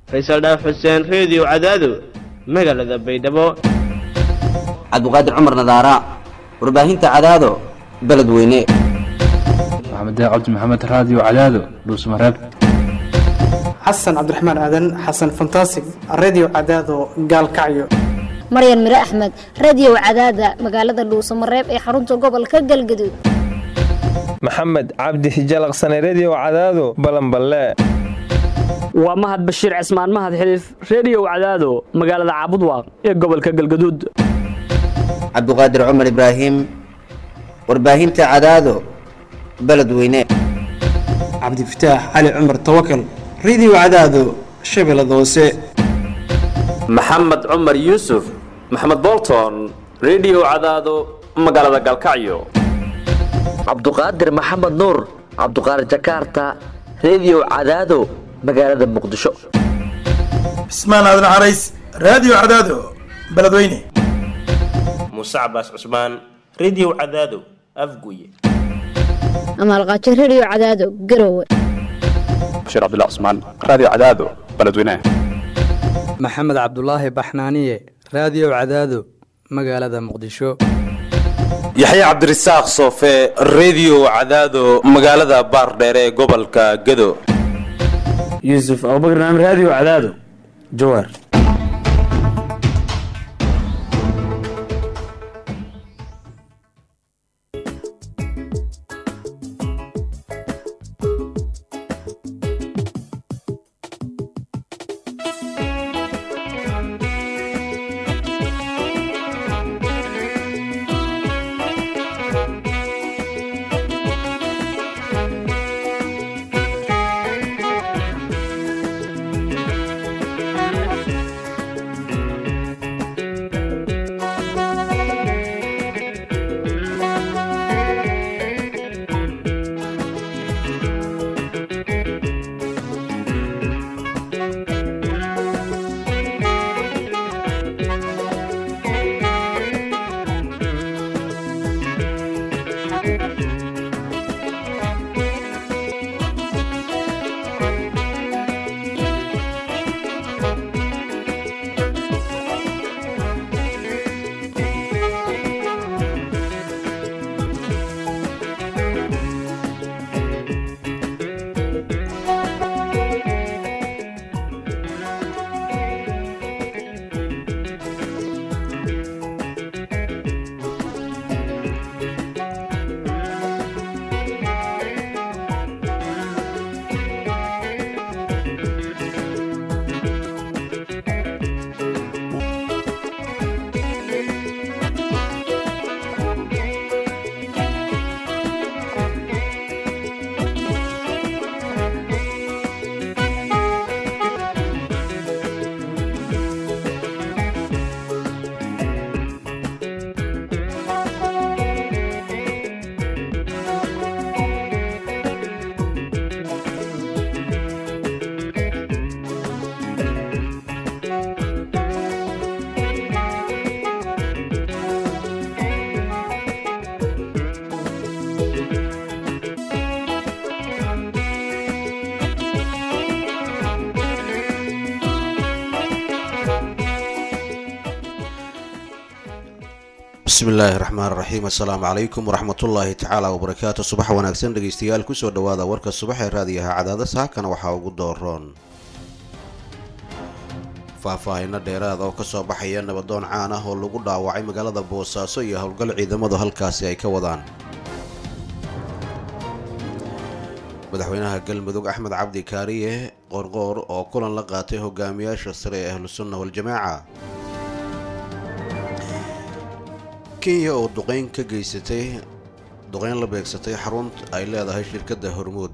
faysal dhaaf xuseen reediyo cadaado magaalada baydhabo cabdiqaadir cumar nadaara warbaahinta cadaado beledweyne maxamed cabdi maxamed raadiyo cadaado dhuusmareeb xasan cabdiraxmaan aadan xasan fantasig redio cadaado gaalkacyo maryan mire axmed radio cadaada magaalada dhuusamareeb ee xarunta gobolka galgaduud maxamed cabdi hijalaqsane redio cadaado balanballe waa mahad bashiir cismaan mahad xiliif reediyow cadaado magaalada caabudwaaq ee gobolka galgaduud cabdiqaadir cumar ibraahim warbaahinta cadaado beledweyne cabdifataax cali cumar tawakal redio cadaado shabeellada hoose maxamed cumar yuusuf maxamed bolton redio cadaado magaalada galkacyo cabduqaadir maxamed nuur cabduqaadir jakarta redio cadaado magaalada muqdisho cismaan aadan carays raadiyo cadaado beledweyne muuse cabaas cusmaan redio cadaado afguye amaalqaajo redio cadaado garowe bashiir cabdilla cusmaan raadiyo cadaado beledweyne maxamed cabdulaahi baxnaaniye raadiyo cadaado magaalada muqdisho yaxya cabdirasaaq soofe redio cadaado magaalada baardheere ee gobolka gado yuusuf abubakr naam raadiyo cadaado jawaar bismi illaahi raxmaan raxiim assalaamu calaykum waraxmatullaahi tacaala wabarakaatu subax wanaagsan dhegeystayaal kusoo dhawaada warka subax ee raadiyaha cadaada saakana waxaa ugu dooroon faahfaahino dheeraad oo kasoo baxaya nabadoon caan ah oo lagu dhaawacay magaalada boosaaso iyo howlgal ciidamadu halkaasi ay ka wadaan madaxweynaha galmudug axmed cabdi kaariye qorqoor oo kulan la qaatay hogaamiyaasha sare ee ahlusunna waljamaaca kenya oo duqeyn ka geysatay duqeyn la beegsatay xarun ay leedahay shirkadda hormuud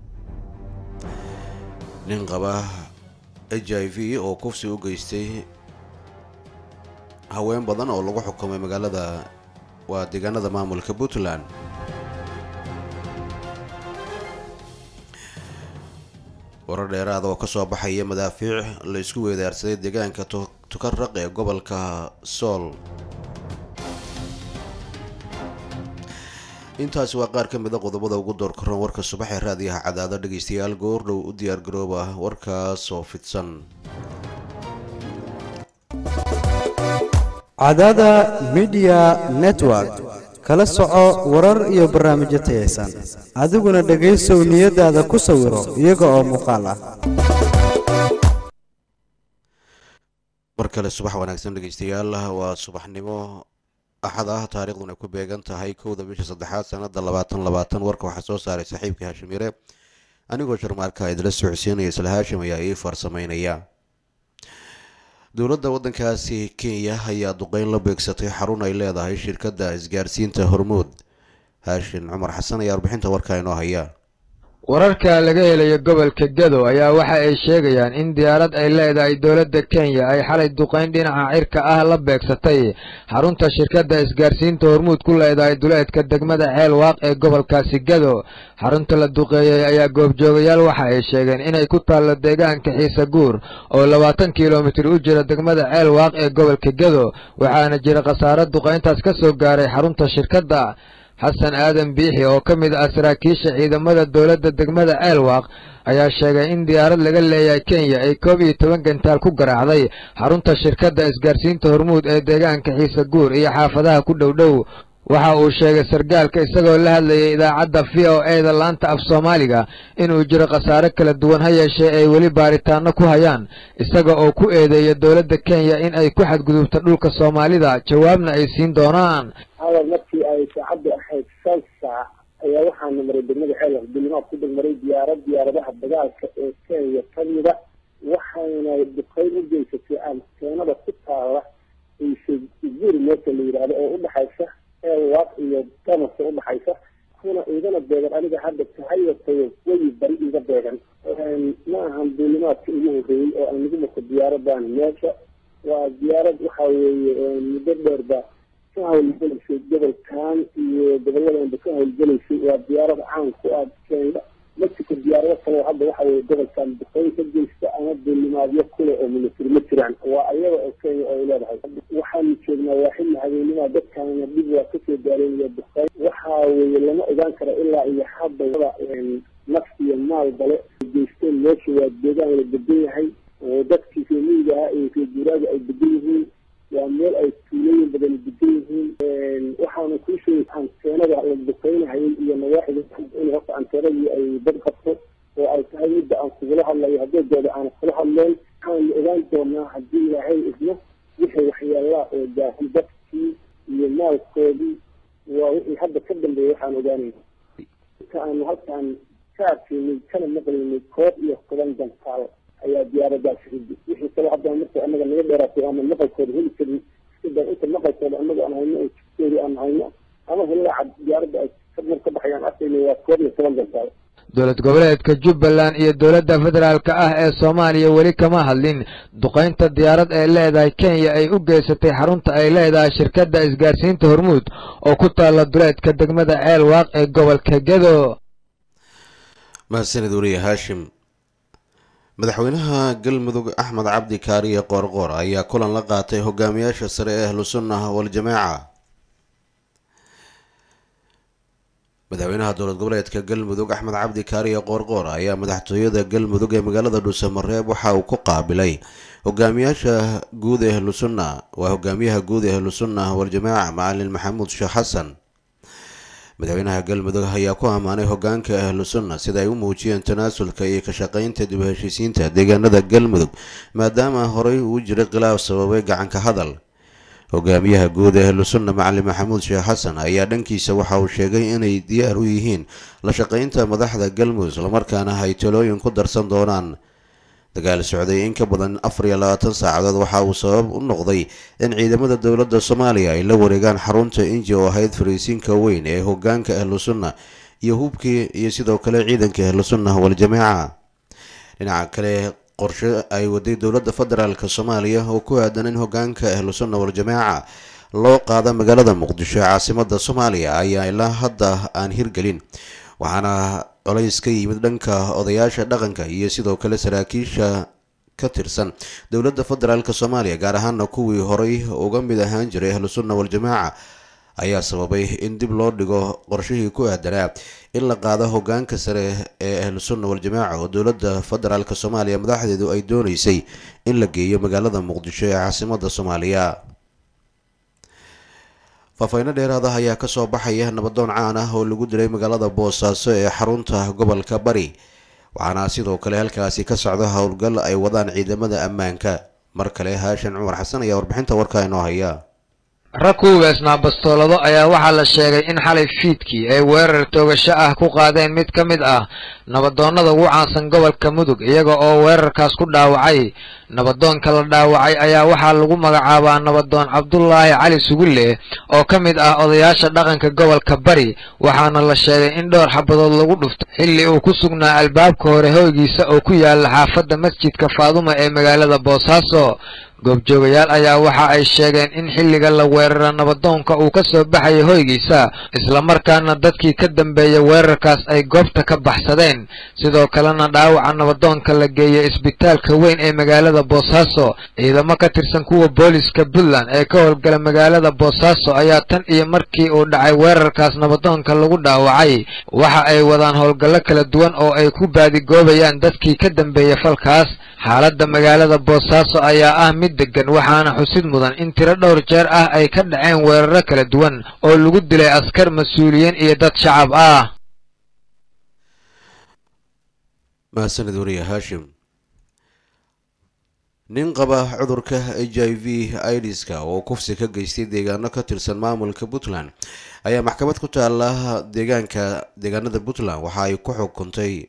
nin qaba h i v oo kufsi u geystay haween badan oo lagu xukumay magaalada waa deegaanada maamulka puntland warar dheeraada oo kasoo baxaya madaafiic la isku weedaarsaday deegaanka tukaraq ee gobolka sool intaasi waa qaar ka mid a qodobada ugu door karoon warka subax ee raadiyaha cadaado dhegeystayaal goordhow u diyaar garooba warkaas oo fidsan cadaada midiya network kala soco warar iyo barnaamijyo tayaysan adiguna dhegaysow niyadaada ku sawiro iyaga oo muuqaal ah mar kale subax wanaagsan dhegeystayaal waa subaxnimo axad ah taariikhduna ku beegan tahay kowda bisha saddexaad sanada labaatan labaatan warka waxaa soo saaray saaxiibkii haashimire anigoo sharmaarka idila socodsiinaya isla haashim ayaa ii farsameynaya dowladda waddankaasi kenya ayaa duqeyn la beegsatay xarun ay leedahay shirkadda isgaarsiinta hormuud haashin cumar xasan ayaa warbixinta warka inoo haya wararka laga helayo gobolka gado ayaa waxa ay sheegayaan in diyaarad ay leedahay dowladda kenya ay xalay duqayn dhinaca cirka ah la beegsatay xarunta shirkadda isgaarsiinta hormuud ku leedahay duleedka degmada ceel waaq ee gobolkaasi gado xarunta la duqeeyey ayaa goobjoogayaal waxa ay sheegeen inay ku taallo deegaanka xiise guur oo labaatan kilomitir u jira degmada ceel waaq ee gobolka gado waxaana jira khasaaro duqayntaas ka soo gaaray xarunta shirkadda xasan aadan biixi oo ka mid ah saraakiisha ciidamada dowladda degmada ceelwaaq ayaa sheegay in diyaarad laga leeyahay kenya ay koob iyo toban gantaal ku garaacday xarunta shirkadda isgaarsiinta hormuud ee deegaanka xiise guur iyo xaafadaha ku dhow dhow waxa uu sheegay sargaalka isagoo la hadlayay idaacadda v o e da laanta af soomaaliga inuu jiro khasaare kala duwan ha yeeshee ay weli baaritaano ku hayaan isaga oo ku eedeeya dowladda kenya in ay ku xadgudubto dhulka soomaalida jawaabna ay siin doonaan hadal markii ay saacaddu ahayd shan saac ayaa waxaana maray degmada ceelwax dulimaad ku degmaray diyaarad diyaaradaha dagaalka ee kenya ka mida waxayna duqeyn u geysatay anteenada ku taala guuri meesha la yidhaahdo oo udhexaysa ceelwaaq iyo damasa udhexaysa kuna igana beegan aniga hadda tahayatayo weyi bari iga beegan ma ahan duulimaadka ugu horreeyey oo aan lagu marko diyaaradan meesha waa diyaarad waxa weeye muddo dheerba ka hawlgelaysay gobolkan iyo gobolladanba ka hawlgelaysay waa diyaarad caan ku ah kenya mexico diyaarado kaleo hadda waxa weye gobolkan duqeyn ka geysta ama duulimaadyo kule oo military ma jiraan waa ayaga oo kenya oo ay leedahay waxaanu joognaa waa xilli habeenima dadkaana dhib waa kasoo gaareenaya duqeyn waxa weeye lama ogaan karo ilaa iyo hadda naf iyo maal bale geysteen meesha waa deegaan la degan yahay oo dadkii reemiyiga ahaa iyo reeguuraaga ay degan yihiin waa meel ay tuulooyin badan degan yihiin waxaana kuu sheegay anteenada la duqeynahayay iyo nawaaxida in horta anteenadii ay dad qabto oo ay tahay midda aan kugula hadlayo hadeegooda aan kula hadleen waxaanu ogaan doonaa haddii ilaahay idmo wixii waxyaalaha oo daahay dadkii iyo maalkoodii waa wixii hadda ka dambeeya waxaan ogaanayna inta aanu halkaan ka arkaynay kana maqlaynay koob iyo toban gantaal ayaa diyaaradaasi ridi wixii kaloo haddana marka anaga naga dheeraatay ama maqalkooda heli karin sida inta maqalkooda anaga aan hayno oo jidkoodi aan hayno ama hillaaca diyaaradda ay mar ka baxayaan arkayna waa koob iyo toban gantaal dowlad goboleedka jubbaland iyo dowladda federaalka ah ee soomaaliya weli kama hadlin duqaynta diyaarad ay leedahay kenya ay u geysatay xarunta ay leedahay shirkadda isgaarsiinta hormuud oo ku taalla duleedka degmada ceel waaq ee gobolka gedo mahadsanid wariye haashim madaxweynaha galmudug axmed cabdi kaariye qoorqoor ayaa kulan la qaatay hogaamiyaasha sare ee ahlu sunnah waljamaaca madaxweynaha dowlad goboleedka galmudug axmed cabdi kaariye qoorqoor ayaa madaxtooyada galmudug ee magaalada dhuusamareeb waxa uu ku qaabilay hogaamiyaasha guud ee ahlu sunna waa hogaamiyaha guud ee ahlu sunnah waljamaaca macalin maxamuud sheekh xasan madaxweynaha galmudug ayaa ku ammaanay hogaanka ahlu sunna sida ay u muujiyeen tanaasulka iyo ka shaqaynta dib u heshiisiinta deegaanada galmudug maadaama horey uu jiray khilaaf sababay gacanka hadal hogaamiyaha guud ee ahlu sunna macalin maxamuud sheekh xasan ayaa dhankiisa waxa uu sheegay inay diyaar u yihiin la shaqaynta madaxda galmudug islamarkaana ay talooyin ku darsan doonaan dagaal socday in ka badan afar iyo labaatan saacadood waxa uu sabab u noqday in ciidamada dowladda soomaaliya ay la wareegaan xarunta inji oo ahayd fariisiinka weyn ee hogaanka ahlu sunna iyo hubkii iyo sidoo kale ciidanka ahlu sunna waljamaaca dhinaca kale qorshe ay waday dowladda federaalk soomaaliya oo ku aadan in hogaanka ahlu sunna waljamaaca loo qaada magaalada muqdisho ee caasimada soomaaliya ayaa ilaa hadda aan hirgelin waxaana colays ka yimid dhanka odayaasha dhaqanka iyo sidoo kale saraakiisha ka tirsan dowladda federaalk soomaaliya gaar ahaana kuwii horay uga mid ahaan jiray ahlu sunna waljamaaca ayaa sababay in dib loo dhigo qorshihii ku aadanaa in la qaado hogaanka sare ee ahlu sunna waljamaaca oo dowladda federaalk soomaaliya madaxdeedu ay dooneysay in la geeyo magaalada muqdisho ee caasimada soomaaliya faahfayno dheeraada ayaa kasoo baxaya nabadoon caan ah oo lagu dilay magaalada boosaaso ee xarunta gobolka bari waxaana sidoo kale halkaasi ka socda howlgal ay wadaan ciidamada ammaanka mar kale haashan cumar xasan ayaa warbixinta warkaa inoo haya rag ku hubeysnaa bastoolado ayaa waxaa la sheegay in xalay fiidkii ay weerar toogasho ah ku qaadeen mid ka mid ah nabadoonnada ugu caansan gobolka mudug iyaga oo weerarkaas ku dhaawacay nabadoonka la dhaawacay ayaa waxaa lagu magacaabaa nabadoon cabdulaahi cali sugulle oo ka mid ah odayaasha dhaqanka gobolka bari waxaana la sheegay in dhowr xabadood lagu dhufto xilli uu ku sugnaa albaabka hore hoygiisa oo ku yaala xaafadda masjidka faaduma ee magaalada boosaaso goobjoogayaal ayaa waxa ay sheegeen in xilliga la weerara nabadoonka uu ka soo baxayay hoygiisa islamarkaana dadkii ka dambeeya weerarkaas ay goobta ka baxsadeen sidoo kalena dhaawaca nabadoonka la geeyay isbitaalka weyn ee magaalada boosaaso ciidamo ka tirsan kuwa booliska puntland ee ka howlgala magaalada boosaaso ayaa tan iyo markii uu dhacay weerarkaas nabadoonka lagu dhaawacay waxa ay wadaan howlgallo kala duwan oo ay ku baadigoobayaan dadkii ka dambeeya falkaas xaaladda magaalada boosaaso ayaa ah mid degan waxaana xusid mudan in tiro dhowr jeer ah ay ka dhaceen weeraro kala duwan oo lagu dilay askar mas-uuliyiin iyo dad shacab ah mahadsanid wariye haashim nin qaba cudurka h i v idiska oo kufsi ka geystay deegaano ka tirsan maamulka puntland ayaa maxkamad ku taala deegaanka deegaanada puntland waxa ay ku xukuntay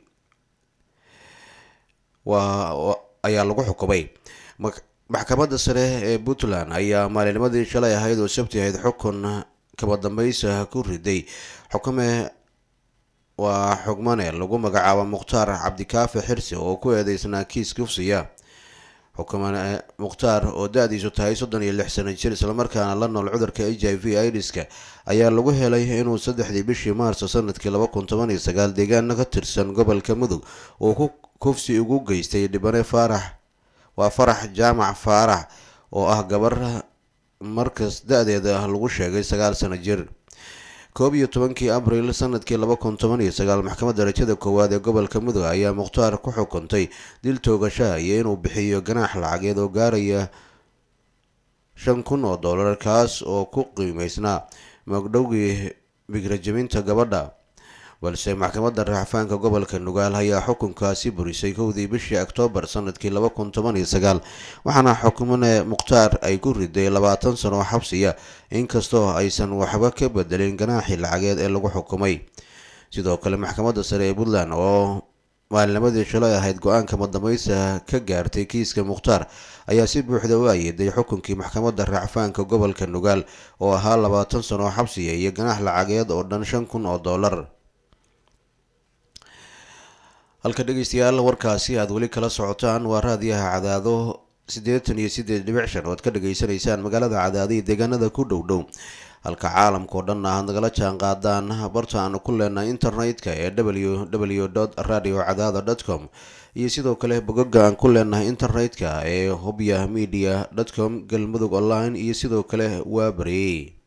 waa ayaa lagu xukumay maxkamadda sare ee puntland ayaa maalinimadii shalay ahayd oo sabti ahayd xukun kaba dambaysa ku riday xukume waa xugmane lagu magacaabo mukhtaar cabdikaafi xirsi oo ku eedeysnaa kiis kufsiya xukumane mukhtaar oo da-diisu tahay soddon iyo lix sano jir islamarkaana la nool cudurka h i v idiska ayaa lagu helay inuu saddexdii bishii maarso sanadkii laba kun toban iyo sagaal deegaana ka tirsan gobolka mudug uu ku kufsi ugu geystay dhibane faarax waa farax jaamac faarax oo ah gabar markas da-deeda lagu sheegay sagaal sano jir koob iyo tobankii abril sanadkii laba kun toban iyo sagaal maxkamad darajada koowaad ee gobolka mudug ayaa mukhtaar ku xukuntay dil toogashaha iyo inuu bixiyo ganaax lacageed oo gaaraya shan kun oo dollar kaas oo ku qiimeysnaa magdhowgii bigrajabinta gabadha balse maxkamadda raaxfaanka gobolka nugaal ayaa xukunkaasi burisay kowdii bishii oktoobar sanadkii laba kun toban iyo sagaal waxaana xukumane mukhtaar ay ku riday labaatan sano oo xabsiya inkastoo aysan waxba ka bedelin ganaaxii lacageed ee lagu xukumay sidoo kale maxkamadda sare ee puntland oo maalinimadii shalay ahayd go-aanka madamaysa ka gaartay kiiska mukhtaar ayaa si buuxda u ayeeday xukunkii maxkamadda raacfaanka gobolka nugaal oo ahaa labaatan sano oo xabsiya iyo ganaax lacageed oo dhan shan kun oo dollar halka dhegeystayaal warkaasi aada weli kala socotaan waa raadiyaha cadaado siddeetan iyo siddeed dhibic shan oo ad ka dhageysanaysaan magaalada cadaado iyo deegaanada ku dhow dhow halka caalamka oo dhan aad nagala jaan qaadaan barta aanu ku leenahay internet-ka ee w w dot radio cadaada dot com iyo sidoo kale bogoga aan ku leenahay internet-ka ee hobya media dot com galmudug online iyo sidoo kale waabari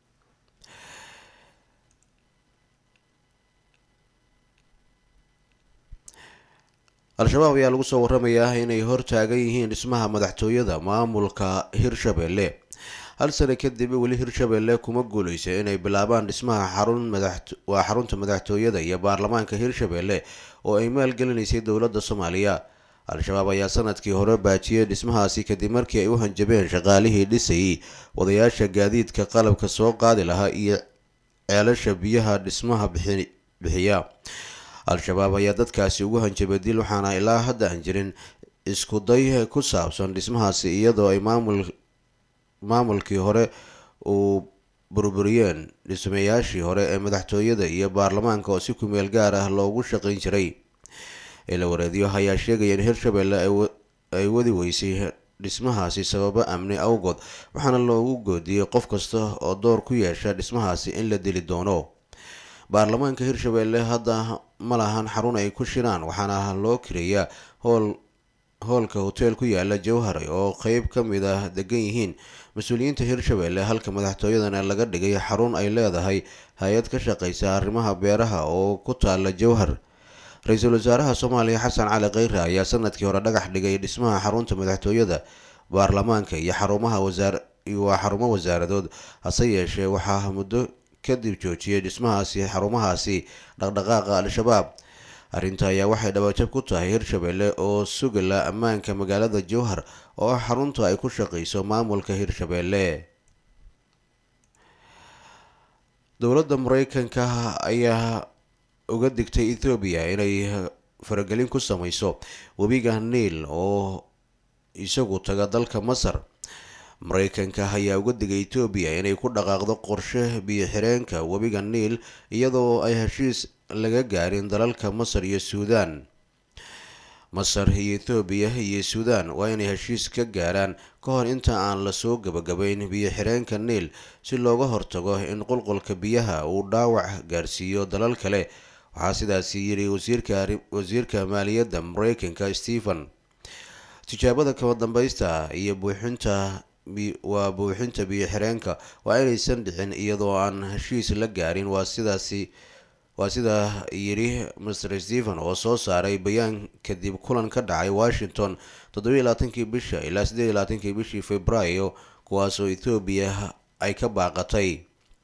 al-shabaab ayaa lagu soo waramayaa inay hortaagan yihiin dhismaha madaxtooyada maamulka hirshabelle hal sano kadib weli hirshabelle kuma guuleysa inay bilaabaan dhismaha xarun waa xarunta madaxtooyada iyo baarlamaanka hirshabelle oo ay maalgelinaysay dowladda soomaaliya al-shabaab ayaa sanadkii hore baajiyey dhismahaasi kadib markii ay u hanjabeen shaqaalihii dhisayay wadayaasha gaadiidka qalabka soo qaadi lahaa iyo ceelasha biyaha dhismaha bixiya al-shabaab ayaa dadkaasi ugu hanjabay dil waxaana ilaa hadda aan jirin isku day ku saabsan dhismahaasi iyadoo ay maamul maamulkii hore uu burburiyeen dhismayaashii hore ee madaxtooyada iyo baarlamaanka oo si kumeel gaar ah loogu shaqayn jiray ila wareedyo ayaa sheegaya in hirshabelle ay wadi weysay dhismahaasi sababo amni awgood waxaana loogu goodiyey qof kasta oo door ku yeesha dhismahaasi in la dili doono baarlamaanka hirshabelle hadda ma lahan xarun ay ku shiraan waxaana loo kireeyaa hool hoolka hoteel ku yaala jowhar oo qeyb ka mid ah degan yihiin mas-uuliyiinta hirshabelle halka madaxtooyadana laga dhigay xarun ay leedahay hay-ad ka shaqeysa arrimaha beeraha oo ku taala jowhar ra-iisul wasaaraha soomaaliya xasan cali kheyre ayaa sanadkii hore dhagax dhigay dhismaha xarunta madaxtooyada baarlamaanka iyo xarumaha wasaar waa xarumo wasaaradood hase yeeshee waxaa muddo kadib joojiyay dhismahaasi xarumahaasi dhaqdhaqaaqa al-shabaab arrinta ayaa waxay dhabaajab ku tahay hirshabelle oo sugala ammaanka magaalada jowhar oo ah xarunta ay ku shaqeyso maamulka hirshabelle dowladda mareykanka ayaa uga digtay ethoobiya inay faragelin ku sameyso webiga niil oo isagu taga dalka masar mareykanka ayaa uga digay etoobiya inay ku dhaqaaqdo qorshe biyo-xireenka webiga niil iyadoo ay heshiis laga gaarin dalalka masar iyo suudaan masar iyo ethoobiya iyo suudaan waa inay heshiis ka gaaraan ka hor inta aan lasoo gabagabayn biyo-xireenka niil si looga hortago in qulqulka biyaha uu dhaawac gaarsiiyo dalal kale waxaa sidaasi yidhi wasiirka maaliyadda mareykanka stephen tijaabada kama dambaysta iyo buuxinta waa buuxinta biyo-xireenka waa inaysan dhicin iyadoo aan heshiis la gaarin waa sidaasi waa sidaa yidhi master stephen oo soo saaray bayaan kadib kulan ka dhacay washington toddobiiy labaatankii bisha ilaa siddeed iyo labaatankii bishii februaayo kuwaasoo ethoobiya ay ka baaqatay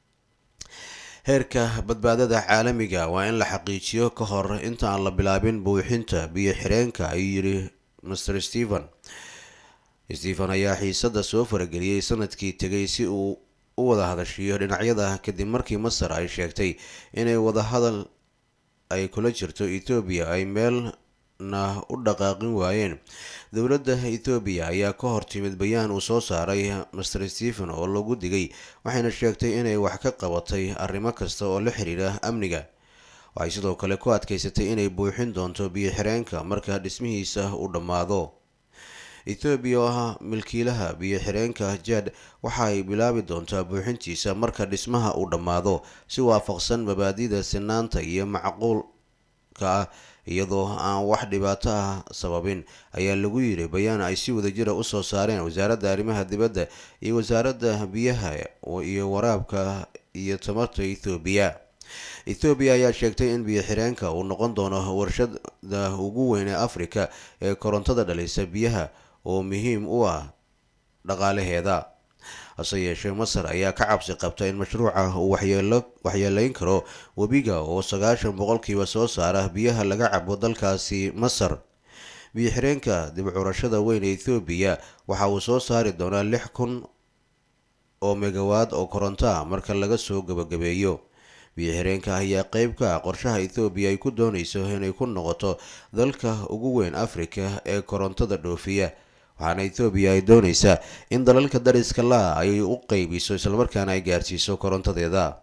heerka badbaadada caalamiga waa in la xaqiijiyo ka hor inta aan la bilaabin buuxinta biyo-xireenka ayuu yidhi master stephen stephen ayaa xiisada soo farageliyey sanadkii tegay si uu u wada hadashiyo dhinacyada kadib markii masar ay sheegtay inay wadahadal ay kula jirto ethoobiya ay meelna u dhaqaaqin waayeen dowladda ethoobiya ayaa ka hor timid bayaan uu soo saaray master stephen oo lagu digay waxayna sheegtay inay wax ka qabatay arrimo kasta oo la xiriira amniga waxay sidoo kale ku adkeysatay inay buuxin doonto biyo-xireenka marka dhismihiisa uu dhammaado ethoobiya oo ah milkiilaha biyo-xireenka jad waxa ay bilaabi doontaa buuxintiisa marka dhismaha uu dhammaado si waafaqsan mabaadida sinaanta iyo macquulka ah iyadoo aan wax dhibaato ah sababin ayaa lagu yiri bayaan ay si wadajira usoo saareen wasaaradda arrimaha dibadda iyo wasaaradda biyaha iyo waraabka iyo tamarta ethoobiya ethoobiya ayaa sheegtay in biyo-xireenka uu noqon doono warshada ugu weyn ee afrika ee korontada dhalisa biyaha oo muhiim u ah dhaqaalaheeda hase yeeshee masar ayaa ka cabsi qabta in mashruuca uu waxyeeleyn karo webiga oo sagaashan boqolkiiba soo saara biyaha laga cabo dalkaasi masar biyo-xireenka dib curashada weyn ee ethoobiya waxa uu soo saari doonaa lix kun oo megawaad oo koronto ah marka laga soo gabagabeeyo biyo-xireenka ayaa qeyb ka ah qorshaha ethoobiya ay ku dooneyso inay ku noqoto dalka ugu weyn afrika ee korontada dhoofiya waxaana ethoobiya ay dooneysaa in dalalka dariska laa ay u qeybiso islamarkaana ay gaarsiiso korontadeeda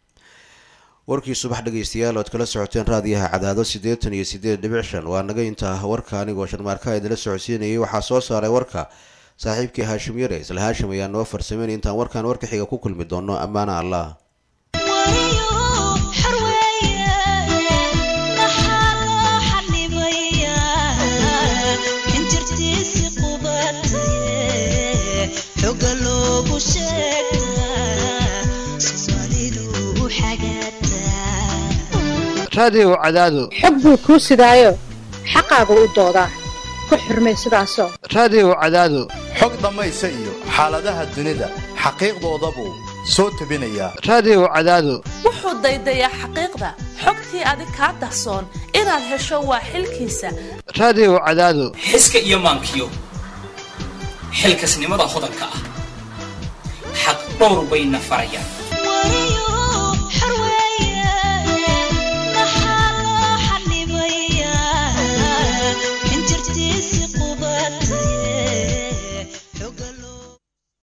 warkii subax dhegeystayaal oad kala socoteen raadiyaha cadaado siddeetan iyo siddeed dhibic shan waa naga intaa warka anigoo sharmaarka idinla socodsiinayay waxaa soo saaray warka saaxiibkii haashim yare isla haashim ayaa noo farsameyn intaan warkan warka xiga ku kulmi doono ammaana allah raadiyow cadaado xog buu kuu sidaayo xaqaagu u doodaa ku xurmay sidaasoo raadiyow cadaado xog dhammaysa iyo xaaladaha dunida xaqiiqdoodabuu soo tebinayaa raadiyow cadaado wuxuu daydayaa xaqiiqda xogtii adig kaa dahsoon inaad hesho waa xilkiisa raadiyow cadaado xiska iyo maankiyo xilkasnimada hodanka ah xaq dhowr bayna farayaan